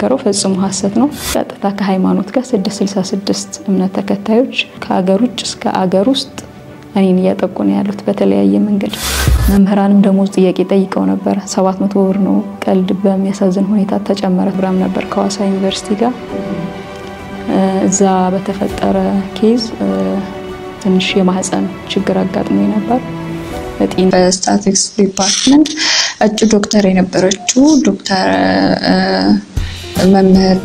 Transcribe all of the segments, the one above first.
የተናገረው ፈጽሞ ሀሰት ነው። ቀጥታ ከሃይማኖት ጋር 666 እምነት ተከታዮች ከአገር ውጭ እስከ አገር ውስጥ እኔን እያጠቁ ነው ያሉት በተለያየ መንገድ። መምህራንም ደሞዝ ጥያቄ ጠይቀው ነበረ። 700 ብር ነው ቀልድ በሚያሳዝን ሁኔታ ተጨመረ። ፕሮግራም ነበር ከሀዋሳ ዩኒቨርሲቲ ጋር እዛ በተፈጠረ ኬዝ ትንሽ የማህፀን ችግር አጋጥሞ ነበር። በስታቲክስ ዲፓርትመንት እጩ ዶክተር የነበረችው ዶክተር መምህር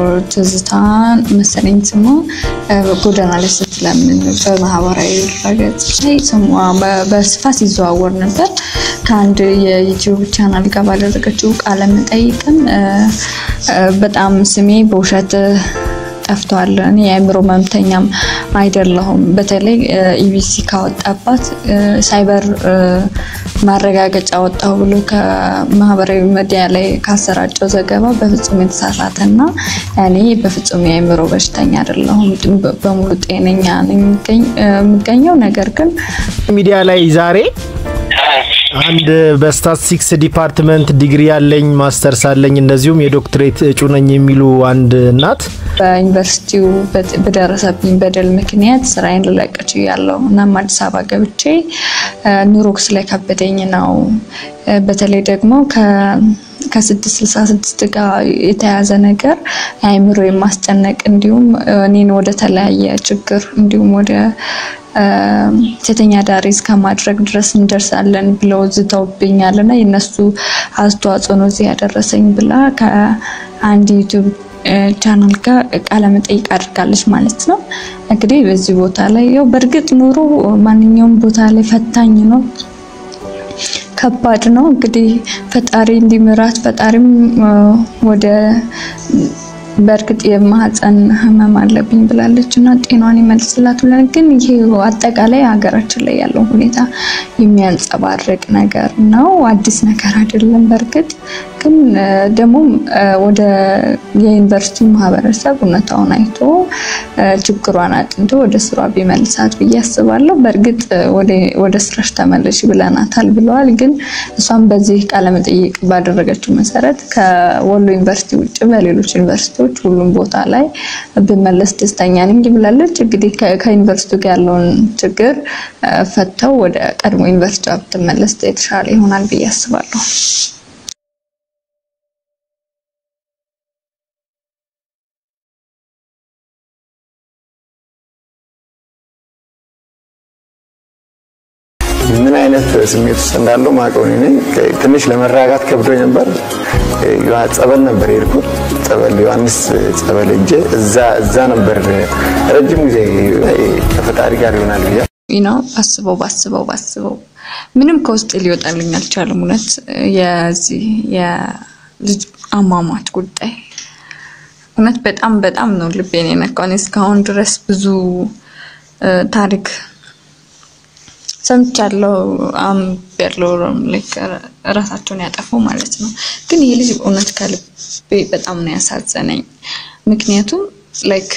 ትዝታን መሰለኝ ስሟ ጎዳና ላይ ስትለምን በማህበራዊ ድረገጽ ላይ ስሟ በስፋት ይዘዋወር ነበር። ከአንድ የዩቲዩብ ቻናል ጋር ባደረገችው ቃለ መጠይቅም በጣም ስሜ በውሸት ጠፍቷል። እኔ የአእምሮ መምተኛም አይደለሁም። በተለይ ኢቢሲ ካወጣባት ሳይበር ማረጋገጫ ወጣሁ ብሎ ከማህበራዊ ሚዲያ ላይ ካሰራጨው ዘገባ በፍጹም የተሳሳተ እና እኔ በፍጹም የአእምሮ በሽተኛ አይደለሁም። በሙሉ ጤነኛ ነኝ የምገኘው። ነገር ግን ሚዲያ ላይ ዛሬ አንድ በስታትስቲክስ ዲፓርትመንት ዲግሪ ያለኝ ማስተርስ አለኝ እንደዚሁም የዶክትሬት እጩ ነኝ የሚሉ አንድ እናት በዩኒቨርሲቲው በደረሰብኝ በደል ምክንያት ስራዬን ልለቅ ችያለሁ። እናም አዲስ አበባ ገብቼ ኑሮ ስለከበደኝ ነው። በተለይ ደግሞ ከስድስት ስልሳ ስድስት ጋር የተያዘ ነገር አእምሮ የማስጨነቅ እንዲሁም እኔን ወደ ተለያየ ችግር እንዲሁም ወደ ሴተኛ ዳሪ እስከ ማድረግ ድረስ እንደርሳለን ብለው ዝተውብኛል እና የነሱ አስተዋጽኦ ነው እዚህ ያደረሰኝ ብላ ከአንድ ዩቱብ ቻናል ጋር ቃለ መጠይቅ አድርጋለች ማለት ነው። እንግዲህ በዚህ ቦታ ላይ ያው በእርግጥ ኑሮ ማንኛውም ቦታ ላይ ፈታኝ ነው፣ ከባድ ነው። እንግዲህ ፈጣሪ እንዲምራት ፈጣሪም ወደ በእርግጥ የማህፀን ህመም አለብኝ ብላለች እና ጤናዋን ይመልስላት ብለን ግን ይሄ አጠቃላይ ሀገራችን ላይ ያለው ሁኔታ የሚያንጸባርቅ ነገር ነው። አዲስ ነገር አይደለም። በእርግጥ ግን ደግሞ ወደ የዩኒቨርሲቲ ማህበረሰብ እውነታውን አይቶ ችግሯን አጥንቶ ወደ ስሯ ቢመልሳት ብዬ አስባለሁ። በእርግጥ ወደ ስራሽ ተመለሽ ብለናታል ብለዋል። ግን እሷም በዚህ ቃለመጠይቅ ባደረገችው መሰረት ከወሎ ዩኒቨርሲቲ ውጭ በሌሎች ዩኒቨርሲቲዎች ሁሉም ቦታ ላይ ብመለስ ደስተኛ ነኝ ብላለች። እንግዲህ ከዩኒቨርሲቲ ጋር ያለውን ችግር ፈተው ወደ ቀድሞ ዩኒቨርሲቲ ብትመለስ የተሻለ ይሆናል ብዬ አስባለሁ። ምን አይነት ስሜት ውስጥ እንዳለው ማውቀው እኔ ነኝ። ትንሽ ለመረጋጋት ከብዶኝ ነበር። ጸበል ነበር የሄድኩት። ጸበል ዮሐንስ ጸበል እጄ እዛ እዛ ነበር ረጅም ጊዜ ከፈጣሪ ጋር ይሆናል ብያ ነው ባስበው ባስበው ባስበው ምንም ከውስጥ ሊወጣልኝ አልቻለም። እውነት የዚህ የልጅ አሟሟት ጉዳይ እውነት በጣም በጣም ነው ልቤን የነካው። እስካሁን ድረስ ብዙ ታሪክ ሰምቻለሁ አንብቤያለሁ። ራሳቸውን ያጠፉ ማለት ነው። ግን ይህ ልጅ እውነት ከልቤ በጣም ነው ያሳዘነኝ። ምክንያቱም ላይክ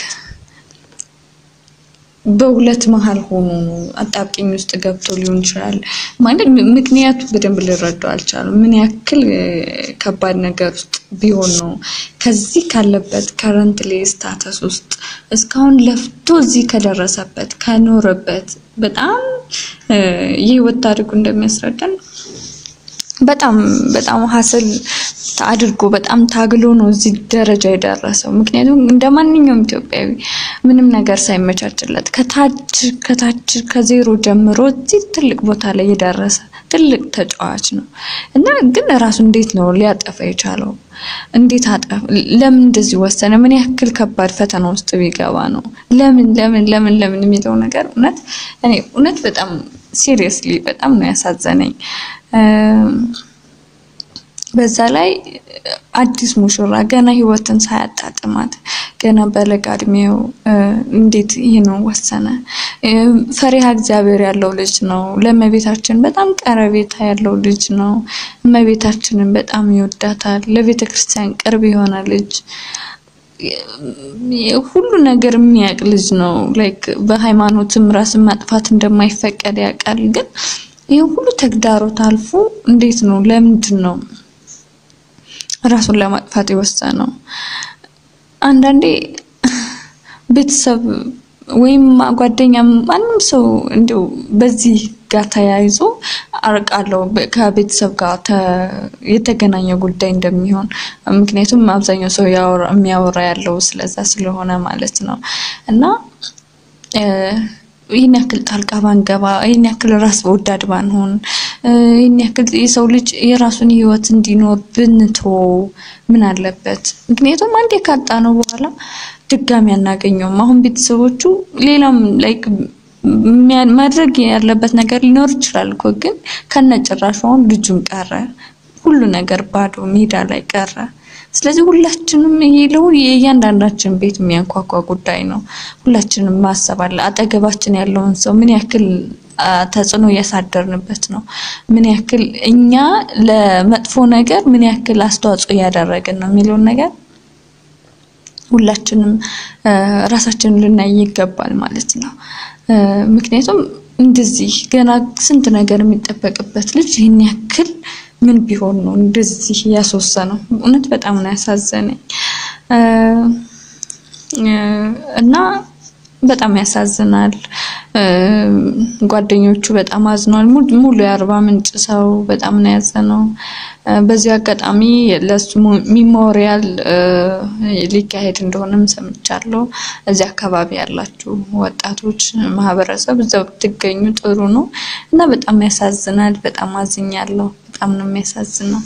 በሁለት መሀል ሆኖ አጣብቂኝ ውስጥ ገብቶ ሊሆን ይችላል። ማለት ምክንያቱ በደንብ ልረዳው አልቻለም። ምን ያክል ከባድ ነገር ውስጥ ቢሆን ነው ከዚህ ካለበት ከረንት ላይ ስታተስ ውስጥ እስካሁን ለፍቶ እዚህ ከደረሰበት ከኖረበት በጣም የህይወት ታሪኩ እንደሚያስረዳን በጣም በጣም ሀስል አድርጎ በጣም ታግሎ ነው እዚህ ደረጃ የደረሰው። ምክንያቱም እንደ ማንኛውም ኢትዮጵያዊ ምንም ነገር ሳይመቻችለት ከታች ከታች ከዜሮ ጀምሮ እዚህ ትልቅ ቦታ ላይ የደረሰ ትልቅ ተጫዋች ነው እና ግን ራሱ እንዴት ነው ሊያጠፋ የቻለው? እንዴት አጠፍ? ለምን እንደዚህ ወሰነ? ምን ያክል ከባድ ፈተና ውስጥ ቢገባ ነው? ለምን ለምን ለምን ለምን የሚለው ነገር እውነት እኔ እውነት በጣም ሲሪየስሊ በጣም ነው ያሳዘነኝ። በዛ ላይ አዲስ ሙሽራ ገና ህይወትን ሳያጣጥማት ገና በለጋ እድሜው እንዴት ይህንን ወሰነ? ፈሪሃ እግዚአብሔር ያለው ልጅ ነው። ለእመቤታችን በጣም ቀረቤታ ያለው ልጅ ነው። እመቤታችንን በጣም ይወዳታል። ለቤተ ክርስቲያን ቅርብ የሆነ ልጅ ሁሉ ነገር የሚያውቅ ልጅ ነው። ላይክ በሃይማኖትም ራስን ማጥፋት እንደማይፈቀድ ያውቃል። ግን ይህ ሁሉ ተግዳሮት አልፎ እንዴት ነው ለምንድን ነው ራሱን ለማጥፋት የወሰነው። አንዳንዴ ቤተሰብ ወይም ጓደኛ ማንም ሰው እንዲሁ በዚህ ጋር ተያይዞ አርቃለው ከቤተሰብ ጋር የተገናኘ ጉዳይ እንደሚሆን ምክንያቱም አብዛኛው ሰው የሚያወራ ያለው ስለዛ ስለሆነ ማለት ነው እና ይህን ያክል ጣልቃ ባንገባ፣ ይህን ያክል ራስ ወዳድ ባንሆን፣ ይህን ያክል የሰው ልጅ የራሱን ህይወት እንዲኖር ብንቶ ምን አለበት? ምክንያቱም አንዴ ካጣ ነው በኋላ ድጋሚ አናገኘውም። አሁን ቤተሰቦቹ ሌላም ላይክ ማድረግ ያለበት ነገር ሊኖር ይችላል እኮ ግን ከነጭራሹ አሁን ልጁም ቀረ፣ ሁሉ ነገር ባዶ ሜዳ ላይ ቀረ። ስለዚህ ሁላችንም ይሄ ለሁሉ የእያንዳንዳችን ቤት የሚያንኳኳ ጉዳይ ነው። ሁላችንም ማሰብ አለ። አጠገባችን ያለውን ሰው ምን ያክል ተጽዕኖ እያሳደርንበት ነው? ምን ያክል እኛ ለመጥፎ ነገር ምን ያክል አስተዋጽኦ እያደረግን ነው የሚለውን ነገር ሁላችንም ራሳችንን ልናይ ይገባል ማለት ነው። ምክንያቱም እንደዚህ ገና ስንት ነገር የሚጠበቅበት ልጅ ይህን ያክል ምን ቢሆን ነው እንደዚህ ያስወሰነው? እውነት በጣም ነው ያሳዘነኝ እና በጣም ያሳዝናል። ጓደኞቹ በጣም አዝነዋል። ሙሉ የአርባ ምንጭ ሰው በጣም ነው ያዘነው። በዚህ አጋጣሚ ለሱ ሚሞሪያል ሊካሄድ እንደሆነም ሰምቻለሁ። እዚህ አካባቢ ያላችሁ ወጣቶች ማህበረሰብ እዛው ብትገኙ ጥሩ ነው እና በጣም ያሳዝናል። በጣም አዝኛለሁ። በጣም ነው የሚያሳዝነው።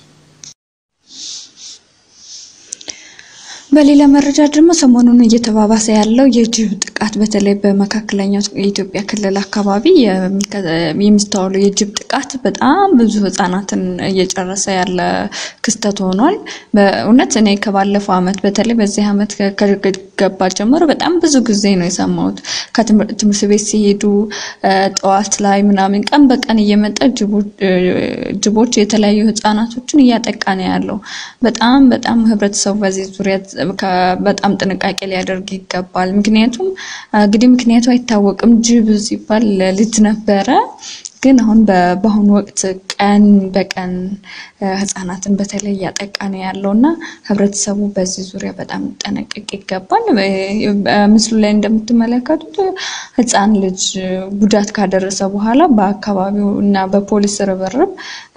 በሌላ መረጃ ደግሞ ሰሞኑን እየተባባሰ ያለው የጅብ ጥቃት በተለይ በመካከለኛው የኢትዮጵያ ክልል አካባቢ የሚስተዋሉ የጅብ ጥቃት በጣም ብዙ ሕጻናትን እየጨረሰ ያለ ክስተት ሆኗል። በእውነት እኔ ከባለፈው ዓመት በተለይ በዚህ ዓመት ከገባ ጀምሮ በጣም ብዙ ጊዜ ነው የሰማሁት። ከትምህርት ቤት ሲሄዱ ጠዋት ላይ ምናምን ቀን በቀን እየመጣ ጅቦች የተለያዩ ሕጻናቶችን እያጠቃ ነው ያለው። በጣም በጣም ህብረተሰቡ በዚህ ዙሪያ በጣም ጥንቃቄ ሊያደርግ ይገባል። ምክንያቱም እንግዲህ ምክንያቱ አይታወቅም። ጅብ ሲባል ልጅ ነበረ፣ ግን አሁን በአሁኑ ወቅት ቀን በቀን ህጻናትን በተለይ እያጠቃ ነው ያለው እና ህብረተሰቡ በዚህ ዙሪያ በጣም ጠነቀቅ ይገባል። ምስሉ ላይ እንደምትመለከቱት ህፃን ልጅ ጉዳት ካደረሰ በኋላ በአካባቢው እና በፖሊስ ርብርብ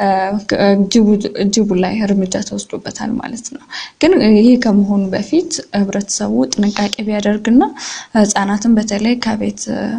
ጅቡ ላይ እርምጃ ተወስዶበታል ማለት ነው። ግን ይሄ ከመሆኑ በፊት ህብረተሰቡ ጥንቃቄ ቢያደርግና ህጻናትን በተለይ ከቤት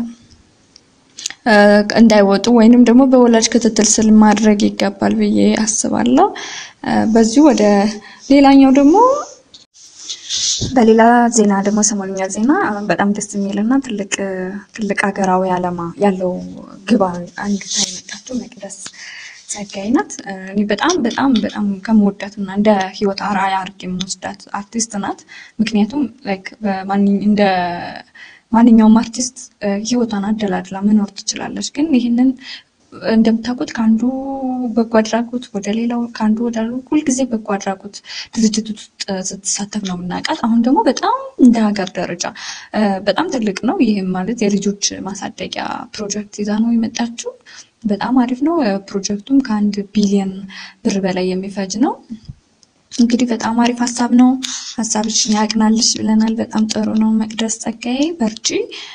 እንዳይወጡ ወይንም ደግሞ በወላጅ ክትትል ስር ማድረግ ይገባል ብዬ አስባለሁ። በዚሁ ወደ ሌላኛው ደግሞ በሌላ ዜና ደግሞ ሰሞንኛ ዜና በጣም ደስ የሚልና ትልቅ ትልቅ ሀገራዊ ዓላማ ያለው ግባ አንግታ የመጣችው መቅደስ ጸጋዬ ናት። እኔ በጣም በጣም በጣም ከምወዳትና እንደ ህይወት አርአያ አድርጌ የምወስዳት አርቲስት ናት። ምክንያቱም ላይክ እንደ ማንኛውም አርቲስት ህይወቷን አደላድላ መኖር ትችላለች። ግን ይህንን እንደምታውቁት ከአንዱ በጎ አድራጎት ወደ ሌላው ከአንዱ ወደ ሁልጊዜ በጎ አድራጎት ድርጅት ውስጥ ስትሳተፍ ነው የምናውቃት። አሁን ደግሞ በጣም እንደ ሀገር ደረጃ በጣም ትልቅ ነው። ይህም ማለት የልጆች ማሳደጊያ ፕሮጀክት ይዛ ነው የመጣችው። በጣም አሪፍ ነው። ፕሮጀክቱም ከአንድ ቢሊዮን ብር በላይ የሚፈጅ ነው። እንግዲህ በጣም አሪፍ ሀሳብ ነው። ሀሳብሽን ያቅናልሽ ብለናል። በጣም ጥሩ ነው። መቅደስ ጸጋዬ በርቺ።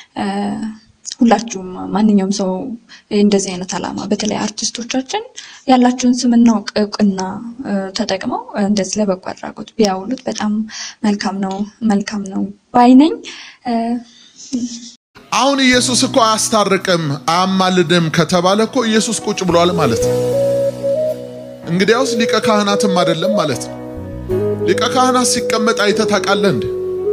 ሁላችሁም ማንኛውም ሰው እንደዚህ አይነት ዓላማ በተለይ አርቲስቶቻችን ያላቸውን ስምና እውቅና ተጠቅመው እንደዚህ ለበጎ አድራጎት ቢያውሉት በጣም መልካም ነው መልካም ነው ባይነኝ። አሁን ኢየሱስ እኮ አያስታርቅም አያማልድም ከተባለ እኮ ኢየሱስ ቁጭ ብሏል ማለት ነው። እንግዲያውስ ሊቀ ካህናትም አይደለም ማለት ነው። ሊቀ ካህናት ሲቀመጥ አይተህ ታውቃለህ እንዴ?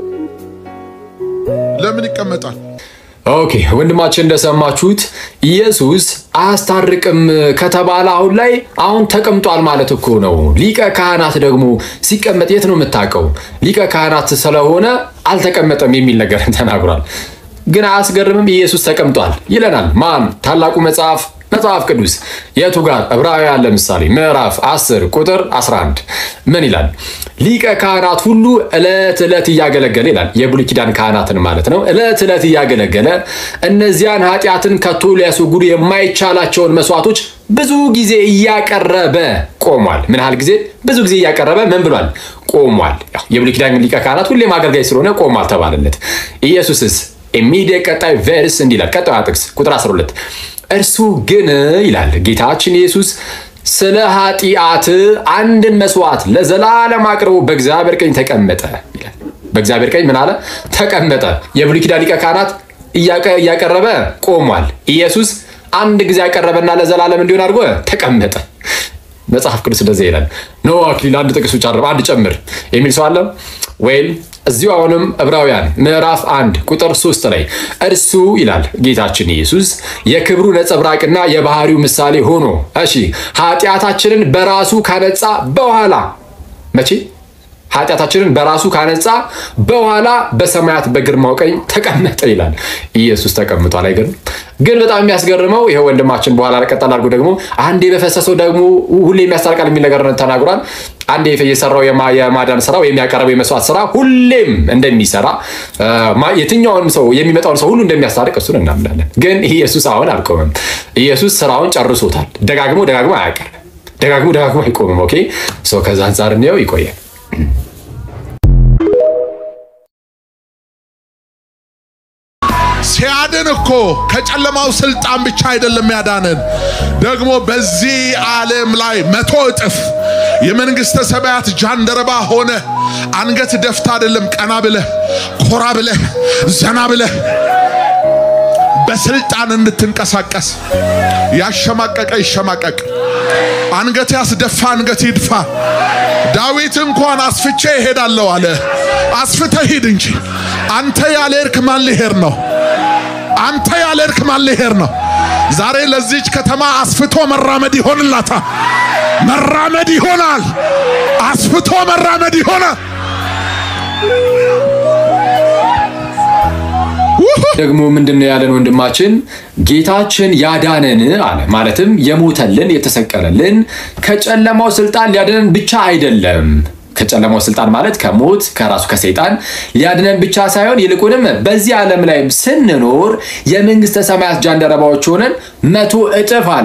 ለምን ይቀመጣል? ኦኬ ወንድማችን እንደሰማችሁት ኢየሱስ አያስታርቅም ከተባለ አሁን ላይ አሁን ተቀምጧል ማለት እኮ ነው። ሊቀ ካህናት ደግሞ ሲቀመጥ የት ነው የምታውቀው? ሊቀ ካህናት ስለሆነ አልተቀመጠም የሚል ነገር ተናግሯል። ግን አያስገርምም? ኢየሱስ ተቀምጧል ይለናል። ማን? ታላቁ መጽሐፍ መጽሐፍ ቅዱስ የቱ ጋር? ዕብራውያን ለምሳሌ ምዕራፍ 10 ቁጥር 11 ምን ይላል? ሊቀ ካህናት ሁሉ ዕለት ዕለት እያገለገለ ይላል። የብሉይ ኪዳን ካህናትን ማለት ነው። ዕለት ዕለት እያገለገለ እነዚያን ኃጢአትን ከቶ ሊያስወግዱ የማይቻላቸውን መስዋዕቶች ብዙ ጊዜ እያቀረበ ቆሟል። ምን ያህል ጊዜ? ብዙ ጊዜ እያቀረበ ምን ብሏል? ቆሟል። የብሉይ ኪዳን ሊቀ ካህናት ሁሌም አገልጋይ ስለሆነ ቆሟል ተባለለት። ኢየሱስስ ኢሚዲየት ቀጣይ ቨርስ እንዲህ ይላል። ቀጣዩ ጥቅስ ቁጥር 12 እርሱ ግን ይላል ጌታችን ኢየሱስ ስለ ኃጢአት አንድን መስዋዕት ለዘላለም አቅርቦ በእግዚአብሔር ቀኝ ተቀመጠ ይላል። በእግዚአብሔር ቀኝ ምን አለ? ተቀመጠ። የብሉይ ኪዳን ሊቀ ካህናት እያቀረበ ቆሟል። ኢየሱስ አንድ ጊዜ ያቀረበና ለዘላለም እንዲሆን አድርጎ ተቀመጠ። መጽሐፍ ቅዱስ እንደዚህ ይላል። ኖ አክሊል አንድ ጥቅስ ብቻ አንድ ጨምር የሚል ሰው አለ ወይም እዚሁ አሁንም ዕብራውያን ምዕራፍ አንድ ቁጥር ሶስት ላይ እርሱ ይላል ጌታችን ኢየሱስ የክብሩ ነጸብራቅና የባህሪው ምሳሌ ሆኖ እሺ ኃጢአታችንን በራሱ ካነጻ በኋላ መቼ ኃጢአታችንን በራሱ ካነጻ በኋላ በሰማያት በግርማው ቀኝ ተቀመጠ ይላል። ኢየሱስ ተቀምጧል። አይገርም? ግን በጣም የሚያስገርመው ይሄ ወንድማችን በኋላ ቀጠል አድርጎ ደግሞ አንዴ በፈሰሰው ደግሞ ሁሌ የሚያስታርቃል የሚል ነገር ተናግሯል። አንዴ የሰራው የማዳን ስራ ወይም ያቀረበው የመስዋዕት ስራ ሁሌም እንደሚሰራ የትኛውንም ሰው የሚመጣውን ሰው ሁሉ እንደሚያስታርቅ እሱን እናምናለን። ግን ኢየሱስ አሁን አልቆመም። ኢየሱስ ስራውን ጨርሶታል። ደጋግሞ ደጋግሞ አያቀርም። ደጋግሞ ደጋግሞ አይቆምም። ኦኬ ሰው ከዛ አንጻር እንየው ይቆያል። ሲያድን እኮ ከጨለማው ስልጣን ብቻ አይደለም ያዳንን፣ ደግሞ በዚህ ዓለም ላይ መቶ እጥፍ የመንግሥተ ሰማያት ጃንደረባ ሆነ አንገት ደፍታ አይደለም ቀና ብለህ ኮራ ብለህ ዘና ብለህ በስልጣን እንድትንቀሳቀስ ያሸማቀቀ ይሸማቀቅ፣ አንገት ያስደፋ አንገት ይድፋ። ዳዊት እንኳን አስፍቼ እሄዳለሁ አለ። አስፍተህ ሂድ እንጂ አንተ ያልሄድክ ማን ሊሄድ ነው? አንተ ያልሄድክ ማን ሊሄድ ነው? ዛሬ ለዚች ከተማ አስፍቶ መራመድ ይሆንላታል። መራመድ ይሆናል። አስፍቶ መራመድ ይሆናል። ደግሞ ምንድነው ያለን ወንድማችን ጌታችን ያዳነን አለ። ማለትም የሞተልን የተሰቀለልን ከጨለማው ስልጣን ሊያድነን ብቻ አይደለም። ከጨለማው ስልጣን ማለት ከሞት ከራሱ ከሰይጣን ሊያድነን ብቻ ሳይሆን ይልቁንም በዚህ ዓለም ላይ ስንኖር የመንግስተ ሰማያት ጃንደረባዎች ሆነን መቶ እጥፍ አለ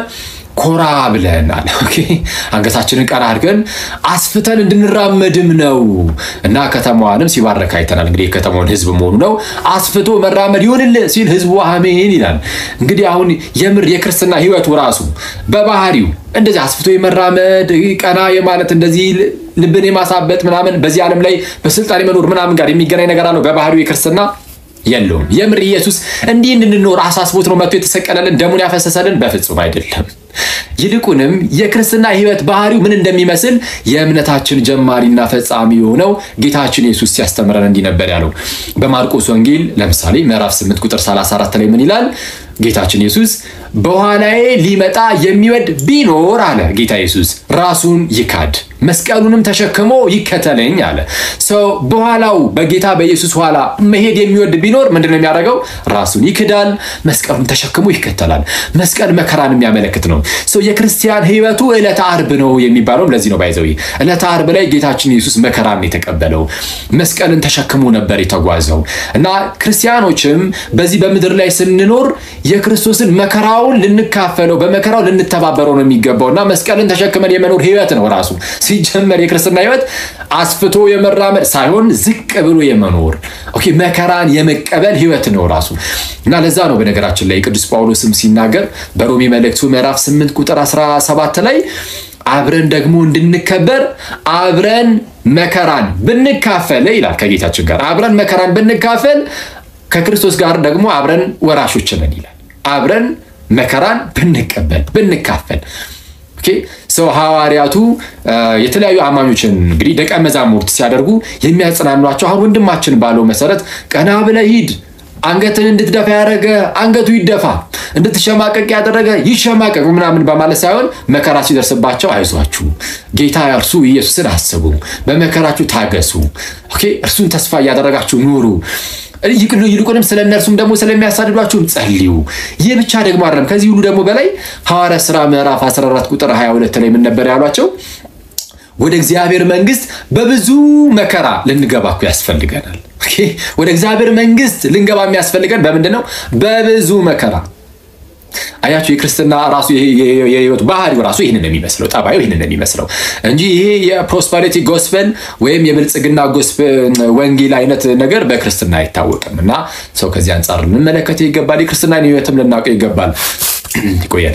ኮራ ብለን አለ ኦኬ፣ አንገታችንን ቀና አድርገን አስፍተን እንድንራመድም ነው እና ከተማዋንም ሲባረክ አይተናል። እንግዲህ የከተማውን ህዝብ መሆኑ ነው። አስፍቶ መራመድ ይሁንልህ ሲል ህዝቡ አሜን ይላል። እንግዲህ አሁን የምር የክርስትና ህይወቱ ራሱ በባህሪው እንደዚህ አስፍቶ የመራመድ ቀና የማለት እንደዚህ ልብን የማሳበጥ ምናምን በዚህ ዓለም ላይ በስልጣን የመኖር ምናምን ጋር የሚገናኝ ነገር አለው በባህሪው የክርስትና የለውም። የምር ኢየሱስ እንዲህ እንድንኖር አሳስቦት ነው መጥቶ የተሰቀለልን ደሙን ያፈሰሰልን? በፍጹም አይደለም። ይልቁንም የክርስትና ህይወት ባህሪው ምን እንደሚመስል የእምነታችን ጀማሪና ፈጻሚ የሆነው ጌታችን ኢየሱስ ሲያስተምረን እንዲህ ነበር ያለው። በማርቆስ ወንጌል ለምሳሌ ምዕራፍ 8 ቁጥር 34 ላይ ምን ይላል? ጌታችን ኢየሱስ በኋላዬ ሊመጣ የሚወድ ቢኖር አለ ጌታ ኢየሱስ ራሱን ይካድ መስቀሉንም ተሸክሞ ይከተለኝ አለ። ሰው በኋላው በጌታ በኢየሱስ ኋላ መሄድ የሚወድ ቢኖር ምንድነው የሚያደርገው? ራሱን ይክዳል፣ መስቀሉን ተሸክሞ ይከተላል። መስቀል መከራን የሚያመለክት ነው። ሰው የክርስቲያን ህይወቱ ዕለተ ዓርብ ነው የሚባለውም ለዚህ ነው። ባይዘዊ ዕለተ ዓርብ ላይ ጌታችን ኢየሱስ መከራን የተቀበለው መስቀልን ተሸክሞ ነበር የተጓዘው እና ክርስቲያኖችም በዚህ በምድር ላይ ስንኖር የክርስቶስን መከራውን ልንካፈለው በመከራው ልንተባበረው ነው የሚገባው እና መስቀልን ተሸክመን የመኖር ህይወት ነው ራሱ ሲጀመር የክርስትና ህይወት አስፍቶ የመራመድ ሳይሆን ዝቅ ብሎ የመኖር ኦኬ መከራን የመቀበል ህይወት ነው ራሱ እና ለዛ ነው በነገራችን ላይ ቅዱስ ጳውሎስም ሲናገር በሮሜ መልእክቱ ምዕራፍ 8 ቁጥር 17 ላይ አብረን ደግሞ እንድንከበር አብረን መከራን ብንካፈል ይላል ከጌታችን ጋር አብረን መከራን ብንካፈል ከክርስቶስ ጋር ደግሞ አብረን ወራሾች ነን ይላል አብረን መከራን ብንቀበል ብንካፈል ሰው ሐዋርያቱ የተለያዩ አማኞችን እንግዲህ ደቀ መዛሙርት ሲያደርጉ የሚያጽናኗቸው አሁን ወንድማችን ባለው መሰረት ቀና ብለህ ሂድ፣ አንገትን እንድትደፋ ያደረገ አንገቱ ይደፋ፣ እንድትሸማቀቅ ያደረገ ይሸማቀቅ ምናምን በማለት ሳይሆን መከራ ሲደርስባቸው አይዟችሁ፣ ጌታ እርሱ ኢየሱስን አስቡ፣ በመከራችሁ ታገሱ፣ እርሱን ተስፋ እያደረጋችሁ ኑሩ ይልቁንም ስለ እነርሱም ደግሞ ስለሚያሳድዷችሁም ጸልዩ። ይህ ብቻ ደግሞ አይደለም። ከዚህ ሁሉ ደግሞ በላይ ሐዋርያት ሥራ ምዕራፍ 14 ቁጥር 22 ላይ ምን ነበር ያሏቸው? ወደ እግዚአብሔር መንግስት በብዙ መከራ ልንገባ እኮ ያስፈልገናል። ወደ እግዚአብሔር መንግስት ልንገባ የሚያስፈልገን በምንድን ነው? በብዙ መከራ አያችሁ የክርስትና ራሱ የህይወት ባህሪው ራሱ ይህንን የሚመስለው ጠባዩ ይህንን የሚመስለው እንጂ ይሄ የፕሮስፐሪቲ ጎስፐል ወይም የብልጽግና ወንጌል አይነት ነገር በክርስትና አይታወቅም። እና ሰው ከዚህ አንጻር ልንመለከተው ይገባል። የክርስትናን ህይወትም ልናውቀው ይገባል። ይቆየን።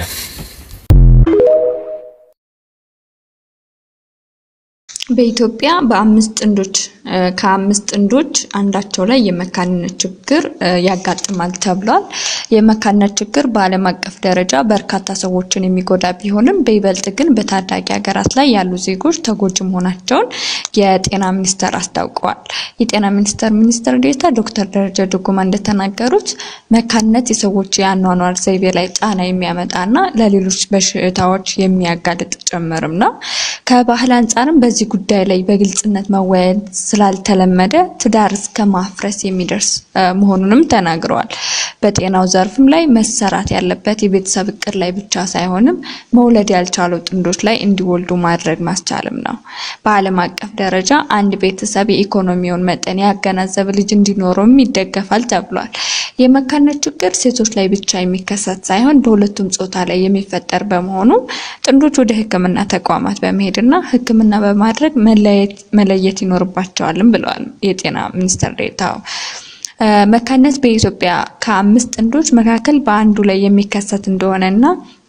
በኢትዮጵያ በአምስት ጥንዶች ከአምስት ጥንዶች አንዳቸው ላይ የመካንነት ችግር ያጋጥማል ተብሏል። የመካንነት ችግር በዓለም አቀፍ ደረጃ በርካታ ሰዎችን የሚጎዳ ቢሆንም በይበልጥ ግን በታዳጊ ሀገራት ላይ ያሉ ዜጎች ተጎጂ መሆናቸውን የጤና ሚኒስቴር አስታውቀዋል። የጤና ሚኒስቴር ሚኒስትር ዴኤታ ዶክተር ደረጀ ዱጉማ እንደተናገሩት መካንነት የሰዎች የአኗኗር ዘይቤ ላይ ጫና የሚያመጣና ለሌሎች በሽታዎች የሚያጋልጥ ጭምርም ነው። ከባህል አንጻርም በዚህ ጉዳይ ላይ በግልጽነት መወያየት ስላልተለመደ ትዳር እስከ ማፍረስ የሚደርስ መሆኑንም ተናግረዋል። በጤናው ዘርፍም ላይ መሰራት ያለበት የቤተሰብ እቅድ ላይ ብቻ ሳይሆንም መውለድ ያልቻሉ ጥንዶች ላይ እንዲወልዱ ማድረግ ማስቻልም ነው። በዓለም አቀፍ ደረጃ አንድ ቤተሰብ የኢኮኖሚውን መጠን ያገናዘበ ልጅ እንዲኖረውም ይደገፋል ተብሏል። የመካንነት ችግር ሴቶች ላይ ብቻ የሚከሰት ሳይሆን በሁለቱም ጾታ ላይ የሚፈጠር በመሆኑ ጥንዶች ወደ ሕክምና ተቋማት በመሄድና ሕክምና በማድረግ መለየት ይኖርባቸዋልም ብለዋል የጤና ሚኒስትር ዴኤታው። መካንነት በኢትዮጵያ ከአምስት ጥንዶች መካከል በአንዱ ላይ የሚከሰት እንደሆነና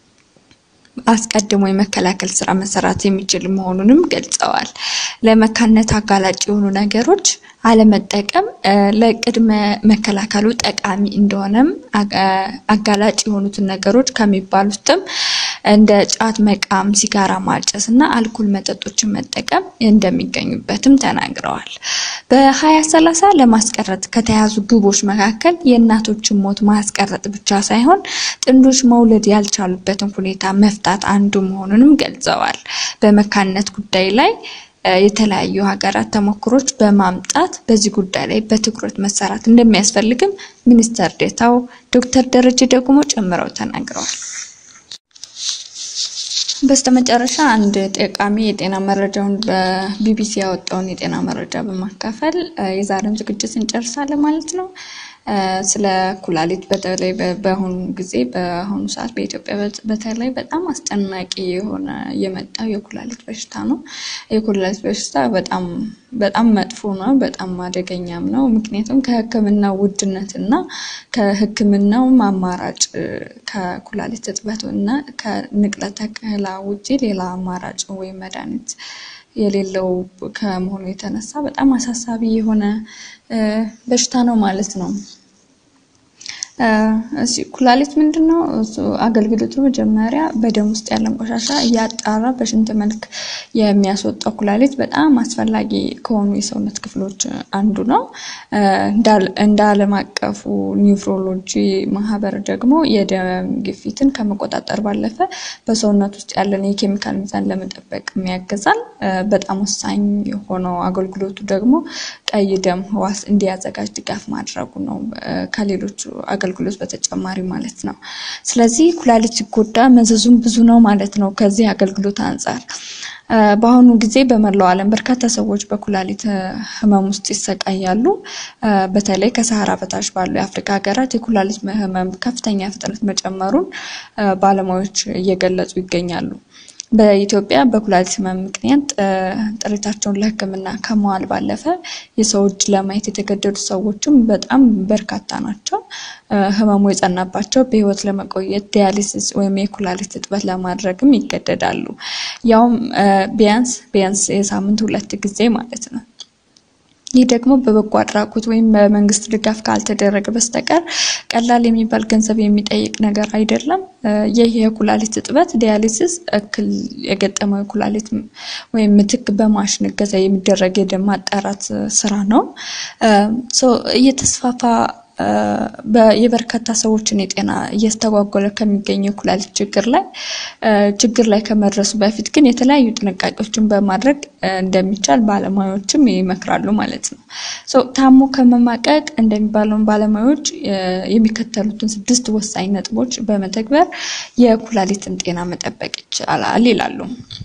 አስቀድሞ የመከላከል ስራ መሰራት የሚችል መሆኑንም ገልጸዋል። ለመካንነት አጋላጭ የሆኑ ነገሮች አለመጠቀም ለቅድመ መከላከሉ ጠቃሚ እንደሆነም አጋላጭ የሆኑትን ነገሮች ከሚባሉትም እንደ ጫት መቃም፣ ሲጋራ ማጨስ እና አልኮል መጠጦችን መጠቀም እንደሚገኙበትም ተናግረዋል። በ2030 ለማስቀረት ከተያዙ ግቦች መካከል የእናቶችን ሞት ማስቀረጥ ብቻ ሳይሆን ጥንዶች መውለድ ያልቻሉበትን ሁኔታ መፍታት አንዱ መሆኑንም ገልጸዋል። በመካንነት ጉዳይ ላይ የተለያዩ ሀገራት ተሞክሮች በማምጣት በዚህ ጉዳይ ላይ በትኩረት መሰራት እንደሚያስፈልግም ሚኒስትር ዴኤታው ዶክተር ደረጀ ደግሞ ጨምረው ተናግረዋል። በስተመጨረሻ አንድ ጠቃሚ የጤና መረጃውን በቢቢሲ ያወጣውን የጤና መረጃ በማካፈል የዛሬውን ዝግጅት እንጨርሳለን ማለት ነው። ስለ ኩላሊት በተለይ በአሁኑ ጊዜ በአሁኑ ሰዓት በኢትዮጵያ በተለይ በጣም አስጨናቂ የሆነ የመጣው የኩላሊት በሽታ ነው። የኩላሊት በሽታ በጣም በጣም መጥፎ ነው፣ በጣም አደገኛም ነው። ምክንያቱም ከሕክምና ውድነት እና ከሕክምናውም አማራጭ ከኩላሊት እጥበት እና ከንቅለ ተከላ ውጪ ሌላ አማራጭ ወይም መድኃኒት የሌለው ከመሆኑ የተነሳ በጣም አሳሳቢ የሆነ በሽታ ነው ማለት ነው። ኩላሊት ምንድን ነው? አገልግሎቱ መጀመሪያ በደም ውስጥ ያለን ቆሻሻ እያጣራ በሽንት መልክ የሚያስወጣው ኩላሊት በጣም አስፈላጊ ከሆኑ የሰውነት ክፍሎች አንዱ ነው። እንደ ዓለም አቀፉ ኒውሮሎጂ ማህበር ደግሞ የደም ግፊትን ከመቆጣጠር ባለፈ በሰውነት ውስጥ ያለን የኬሚካል ሚዛን ለመጠበቅ ያግዛል። በጣም ወሳኝ የሆነው አገልግሎቱ ደግሞ ቀይ ደም ህዋስ እንዲያዘጋጅ ድጋፍ ማድረጉ ነው ከሌሎቹ አገልግሎት በተጨማሪ ማለት ነው። ስለዚህ ኩላሊት ሲጎዳ መዘዙም ብዙ ነው ማለት ነው። ከዚህ አገልግሎት አንጻር በአሁኑ ጊዜ በመላው ዓለም በርካታ ሰዎች በኩላሊት ህመም ውስጥ ይሰቃያሉ። በተለይ ከሰሃራ በታች ባሉ የአፍሪካ ሀገራት የኩላሊት ህመም ከፍተኛ ፍጥነት መጨመሩን ባለሙያዎች እየገለጹ ይገኛሉ። በኢትዮጵያ በኩላሊት ህመም ምክንያት ጥሪታቸውን ለሕክምና ከመዋል ባለፈ የሰው እጅ ለማየት የተገደዱ ሰዎችም በጣም በርካታ ናቸው። ህመሙ የጸናባቸው በህይወት ለመቆየት ዲያሊሲስ ወይም የኩላሊት እጥበት ለማድረግም ይገደዳሉ። ያውም ቢያንስ ቢያንስ የሳምንት ሁለት ጊዜ ማለት ነው። ይህ ደግሞ በበጎ አድራጎት ወይም በመንግስት ድጋፍ ካልተደረገ በስተቀር ቀላል የሚባል ገንዘብ የሚጠይቅ ነገር አይደለም። ይህ የኩላሊት እጥበት ዲያሊሲስ እክል የገጠመው የኩላሊት ወይም ምትክ በማሽን እገዛ የሚደረግ የደም ማጣራት ስራ ነው። እየተስፋፋ የበርካታ ሰዎችን የጤና እያስተጓጎለ ከሚገኘው የኩላሊት ችግር ላይ ችግር ላይ ከመድረሱ በፊት ግን የተለያዩ ጥንቃቄዎችን በማድረግ እንደሚቻል ባለሙያዎችም ይመክራሉ ማለት ነው። ታሞ ከመማቀቅ እንደሚባለውን ባለሙያዎች የሚከተሉትን ስድስት ወሳኝ ነጥቦች በመተግበር የኩላሊትን ጤና መጠበቅ ይቻላል ይላሉ።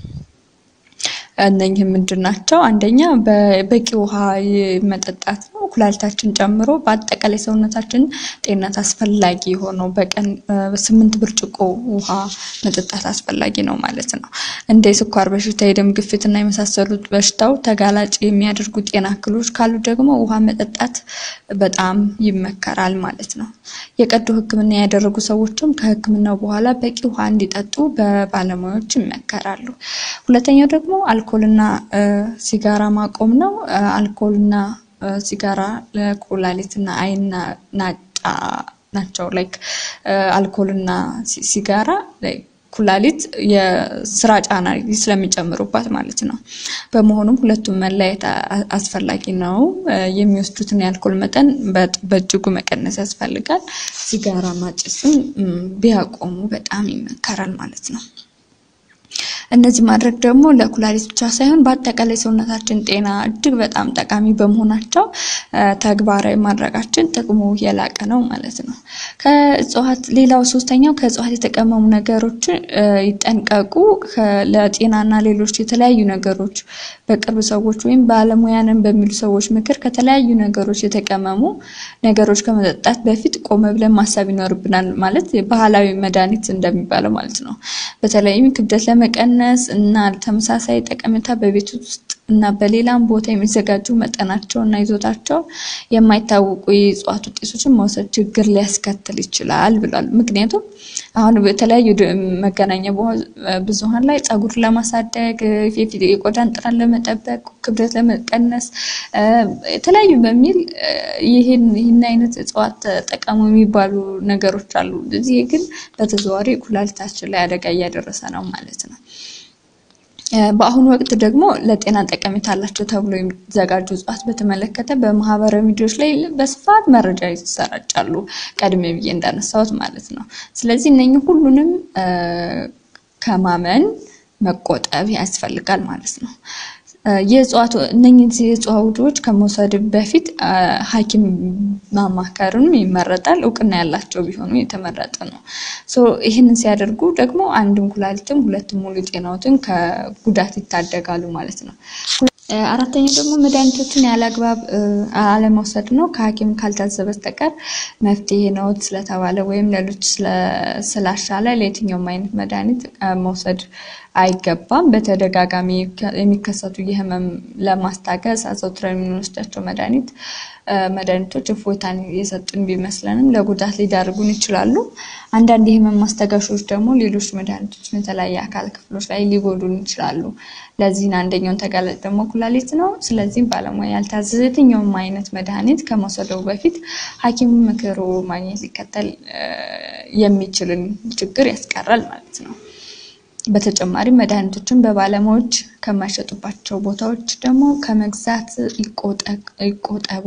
እነኝህ ምንድን ናቸው? አንደኛ በቂ ውሃ መጠጣት ነው። ኩላሊታችን ጨምሮ በአጠቃላይ ሰውነታችን ጤንነት አስፈላጊ የሆነው በቀን ስምንት ብርጭቆ ውሃ መጠጣት አስፈላጊ ነው ማለት ነው። እንደ የስኳር በሽታ፣ የደም ግፊት እና የመሳሰሉት በሽታው ተጋላጭ የሚያደርጉ ጤና እክሎች ካሉ ደግሞ ውሃ መጠጣት በጣም ይመከራል ማለት ነው። የቀዶ ሕክምና ያደረጉ ሰዎችም ከሕክምናው በኋላ በቂ ውሃ እንዲጠጡ በባለሙያዎች ይመከራሉ። ሁለተኛው ደግሞ አልኮልና ሲጋራ ማቆም ነው። አልኮልና ሲጋራ ለኩላሊትና አይንና ናጫ ናቸው። ላይክ አልኮልና ሲጋራ ኩላሊት የስራ ጫና ስለሚጨምሩባት ማለት ነው። በመሆኑም ሁለቱም መለያየት አስፈላጊ ነው። የሚወስዱትን የአልኮል መጠን በእጅጉ መቀነስ ያስፈልጋል። ሲጋራ ማጨስም ቢያቆሙ በጣም ይመከራል ማለት ነው። እነዚህ ማድረግ ደግሞ ለኩላሊት ብቻ ሳይሆን በአጠቃላይ ሰውነታችን ጤና እጅግ በጣም ጠቃሚ በመሆናቸው ተግባራዊ ማድረጋችን ጥቅሙ የላቀ ነው ማለት ነው። ከእጽዋት ሌላው ሶስተኛው ከእጽዋት የተቀመሙ ነገሮች ይጠንቀቁ። ለጤናና ሌሎች የተለያዩ ነገሮች በቅርብ ሰዎች ወይም ባለሙያንን በሚሉ ሰዎች ምክር ከተለያዩ ነገሮች የተቀመሙ ነገሮች ከመጠጣት በፊት ቆመ ብለን ማሰብ ይኖርብናል። ማለት ባህላዊ መድኃኒት እንደሚባለው ማለት ነው። በተለይም ክብደት ለመቀነስ እና ተመሳሳይ ጠቀሜታ በቤት ውስጥ እና በሌላም ቦታ የሚዘጋጁ መጠናቸው እና ይዞታቸው የማይታወቁ የእጽዋት ውጤቶችን መውሰድ ችግር ሊያስከትል ይችላል ብሏል። ምክንያቱም አሁን በተለያዩ መገናኛ ብዙኃን ላይ ፀጉር ለማሳደግ፣ የቆዳን ጥራት ለመጠበቅ፣ ክብደት ለመቀነስ የተለያዩ በሚል ይህን ይህን አይነት እጽዋት ተጠቀሙ የሚባሉ ነገሮች አሉ። እዚህ ግን በተዘዋዋሪ ኩላሊታችን ላይ አደጋ እያደረሰ ነው ማለት ነው። በአሁኑ ወቅት ደግሞ ለጤና ጠቀሜታ አላቸው ተብሎ የሚዘጋጁ እጽዋት በተመለከተ በማህበራዊ ሚዲያዎች ላይ በስፋት መረጃ ይሰራጫሉ። ቀድሜ ብዬ እንዳነሳሁት ማለት ነው። ስለዚህ እነኚህ ሁሉንም ከማመን መቆጠብ ያስፈልጋል ማለት ነው። የእጽዋት እነኚህ የእጽዋቶች ከመውሰድ በፊት ሐኪም ማማከርም ይመረጣል። እውቅና ያላቸው ቢሆኑ የተመረጠ ነው። ይህንን ሲያደርጉ ደግሞ አንድም ኩላሊትም ሁለትም ሙሉ ጤናዎትን ከጉዳት ይታደጋሉ ማለት ነው። አራተኛው ደግሞ መድኃኒቶችን ያለ አግባብ አለመውሰድ ነው። ከሐኪም ካልታዘዘ በስተቀር መፍትሄ ነው ስለተባለ ወይም ሌሎች ስላሻለ ለየትኛውም አይነት መድኃኒት መውሰድ አይገባም። በተደጋጋሚ የሚከሰቱ የህመም ለማስታገስ አዘውትረን የምንወስዳቸው መድኃኒት መድኃኒቶች እፎይታን የሰጡን ቢመስለንም ለጉዳት ሊዳርጉን ይችላሉ። አንዳንድ የህመም ማስታገሾች ደግሞ ሌሎች መድኃኒቶችን የተለያየ አካል ክፍሎች ላይ ሊጎዱን ይችላሉ። ለዚህን አንደኛውን ተጋላጭ ደግሞ ኩላሊት ነው። ስለዚህም ባለሙያ ያልታዘዘ የትኛውም አይነት መድኃኒት ከመውሰደው በፊት ሐኪም ምክሩ ማግኘት ሊከተል የሚችልን ችግር ያስቀራል ማለት ነው። በተጨማሪም መድኃኒቶችን በባለሙያዎች ከማይሸጡባቸው ቦታዎች ደግሞ ከመግዛት ይቆጠቡ።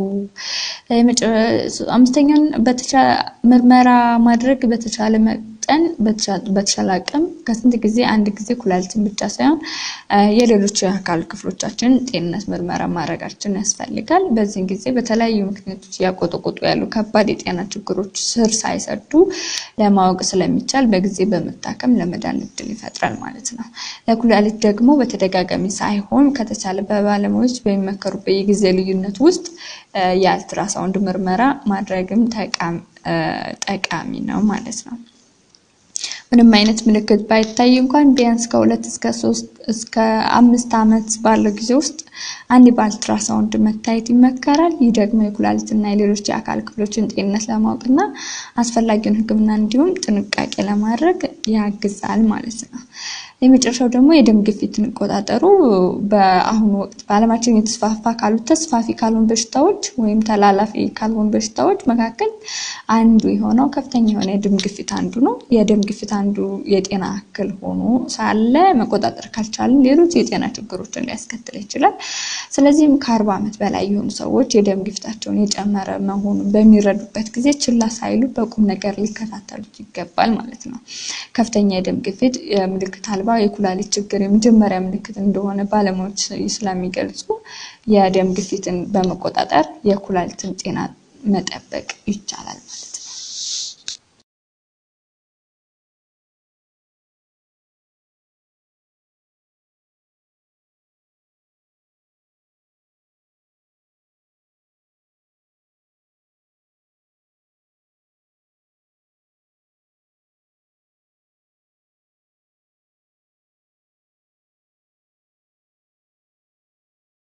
አምስተኛውን ምርመራ ማድረግ በተቻለ መጠን በተቻለ አቅም ከስንት ጊዜ አንድ ጊዜ ኩላሊትን ብቻ ሳይሆን የሌሎች የአካል ክፍሎቻችን ጤንነት ምርመራ ማድረጋችን ያስፈልጋል። በዚህን ጊዜ በተለያዩ ምክንያቶች እያቆጠቆጡ ያሉ ከባድ የጤና ችግሮች ስር ሳይሰዱ ለማወቅ ስለሚቻል በጊዜ በመታከም ለመዳን እድል ይፈጥራል ማለት ነው። ለኩላሊት ደግሞ በተደጋጋሚ ሳይሆን ከተቻለ በባለሙያዎች በሚመከሩበት የጊዜ ልዩነት ውስጥ የአልትራሳውንድ ምርመራ ማድረግም ጠቃሚ ነው ማለት ነው። ምንም አይነት ምልክት ባይታይ እንኳን ቢያንስ ከሁለት እስከ ሶስት እስከ አምስት ዓመት ባለው ጊዜ ውስጥ አንድ በአልትራሳውንድ መታየት ይመከራል። ይህ ደግሞ የኩላሊትና የሌሎች የአካል ክፍሎችን ጤንነት ለማወቅና አስፈላጊውን ሕክምና እንዲሁም ጥንቃቄ ለማድረግ ያግዛል ማለት ነው። የመጨረሻው ደግሞ የደም ግፊትን ቆጣጠሩ በአሁኑ ወቅት በዓለማችን የተስፋፋ ካሉት ተስፋፊ ካልሆኑ በሽታዎች ወይም ተላላፊ ካልሆኑ በሽታዎች መካከል አንዱ የሆነው ከፍተኛ የሆነ የደም ግፊት አንዱ ነው። የደም ግፊት አንዱ የጤና እክል ሆኖ ሳለ መቆጣጠር ካልቻልን ሌሎች የጤና ችግሮችን ሊያስከትል ይችላል። ስለዚህም ከአርባ ዓመት በላይ የሆኑ ሰዎች የደም ግፊታቸውን የጨመረ መሆኑን በሚረዱበት ጊዜ ችላ ሳይሉ በቁም ነገር ሊከታተሉት ይገባል ማለት ነው። ከፍተኛ የደም ግፊት ምልክት አልባ የኩላሊት ችግር የመጀመሪያ ምልክት እንደሆነ ባለሙያዎች ስለሚገልጹ የደም ግፊትን በመቆጣጠር የኩላሊትን ጤና መጠበቅ ይቻላል ማለት ነው።